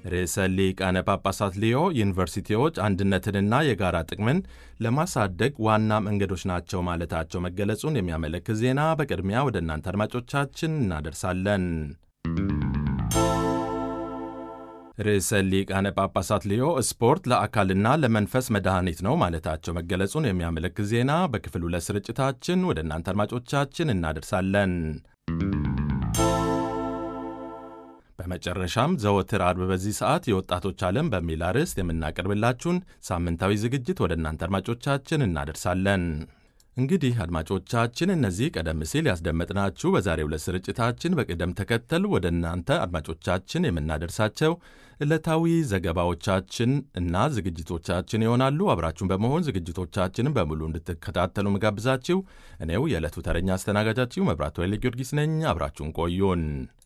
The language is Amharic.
ርዕሰ ሊቃነ ጳጳሳት ሊዮ ዩኒቨርሲቲዎች አንድነትንና የጋራ ጥቅምን ለማሳደግ ዋና መንገዶች ናቸው ማለታቸው መገለጹን የሚያመለክት ዜና በቅድሚያ ወደ እናንተ አድማጮቻችን እናደርሳለን። ርዕሰ ሊቃነ ጳጳሳት ሊዮ ስፖርት ለአካልና ለመንፈስ መድኃኒት ነው ማለታቸው መገለጹን የሚያመለክት ዜና በክፍል ሁለት ስርጭታችን ወደ እናንተ አድማጮቻችን እናደርሳለን። በመጨረሻም ዘወትር አርብ በዚህ ሰዓት የወጣቶች ዓለም በሚል አርዕስት የምናቀርብላችሁን ሳምንታዊ ዝግጅት ወደ እናንተ አድማጮቻችን እናደርሳለን። እንግዲህ አድማጮቻችን እነዚህ ቀደም ሲል ያስደመጥናችሁ በዛሬው ዕለት ስርጭታችን በቅደም ተከተል ወደ እናንተ አድማጮቻችን የምናደርሳቸው ዕለታዊ ዘገባዎቻችን እና ዝግጅቶቻችን ይሆናሉ። አብራችሁን በመሆን ዝግጅቶቻችንን በሙሉ እንድትከታተሉ ምጋብዛችሁ እኔው የዕለቱ ተረኛ አስተናጋጃችሁ መብራቱ ኃይለ ጊዮርጊስ ነኝ። አብራችሁን ቆዩን።